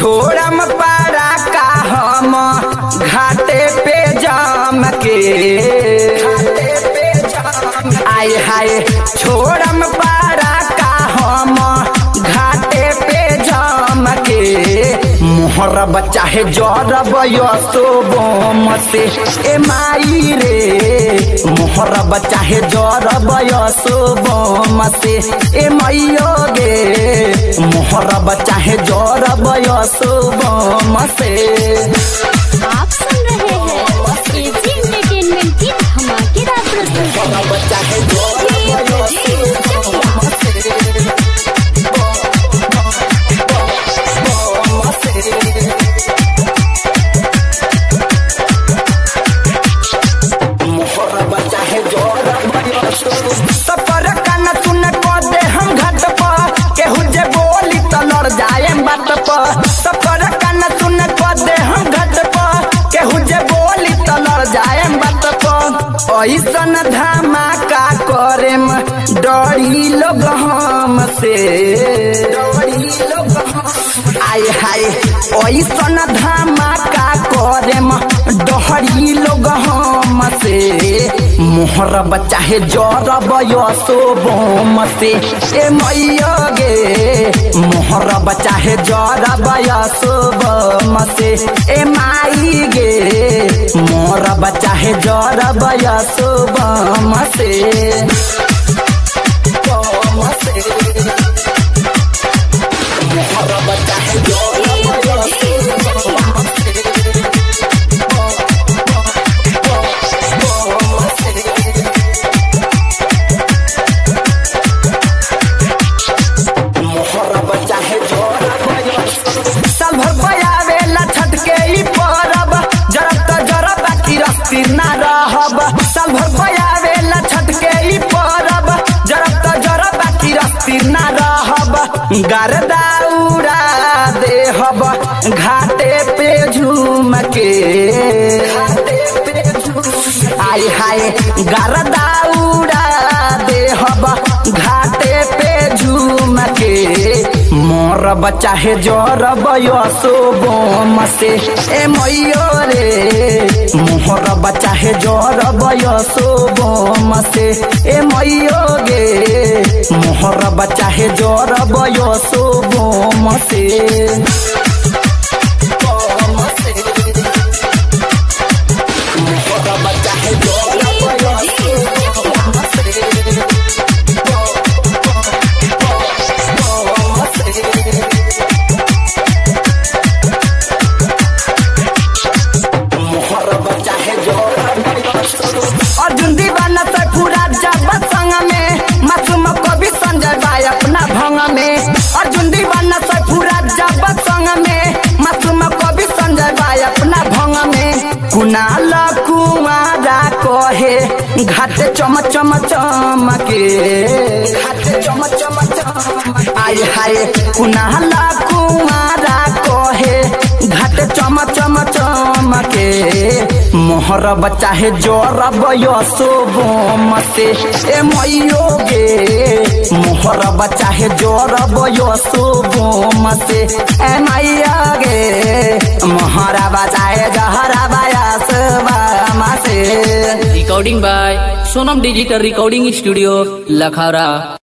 छोड़म पारा का हम घाटे पे जाम के आय हाय छोड़म पारा का हम घाटे पे जाम के मोहर बच्चा है जरब यसो बम से ए माई रे मोहर बच्चा है जरब यसो बम से ए मैयो गे मोहर बच्चा है जरब यसो बम से आप सुन रहे हैं एजी एंटरटेनमेंट की धमाकेदार प्रस्तुति मोहर बच्चा है जरब यसो बम से मोहर बच्चा है सफर कान सुन को दे हम घाट पर केहू जे बोली त लड़ जाए बात पर सफर कान सुन को दे हम घाट पर केहू जे बोली त लड़ जाए बात पर ऐसन धमाका करे डरी लोग हम से डरी लोग आय हाय ऐसन धमाका करे डहरी लोग हम से मोहर बच्चा है जरब यसो बम से ए मैया गे मोहर बच्चा है जरब यसो बम से ए माई गे मोर बच्चा है जरब यसो बम से बम से मोहर बच्चा है जरब यसो बम से मोहर बच्चा है साल भर पयावेला छठ के ई परब जरब त जरब बाकी रस्ती ना रहब साल भर पयावेला छठ के ई परब जरब त जरब बाकी रस्ती ना रहब गरदा उड़ा देहब घाटे पे झूम के आय हाय गरदा उड़ा देहब घाटे पे झूम के मोर बच्चा है जरब यसो बम से ए मैयो रे मोहर बच्चा है जरब यसो बम से ए मैयो गे मोहर बच्चा है जरब यसो बम से बम से मोहर बच्चा है जरब यसो बम से मोहर बच्चा है अर्जुन दीवाना से पूरा जब संग में मासूम कवि संजय भाई अपना भंग में अर्जुन दीवाना से पूरा जब संग में मासूम कवि संजय भाई अपना भंग में कुनाल कुआरा कहे घाट चम चम चमके घाट चम चम चम आय हाय कुनाल कुआरा कहे घाट चम चम चमके मोहर बच्चा है जरब यसो बम से ए मैयो गे मोहर बच्चा है जरब यसो बम से ए मैया गे मोहरा बच्चा है जहरा बयास बम से recording by Sonam digital recording studio लखारा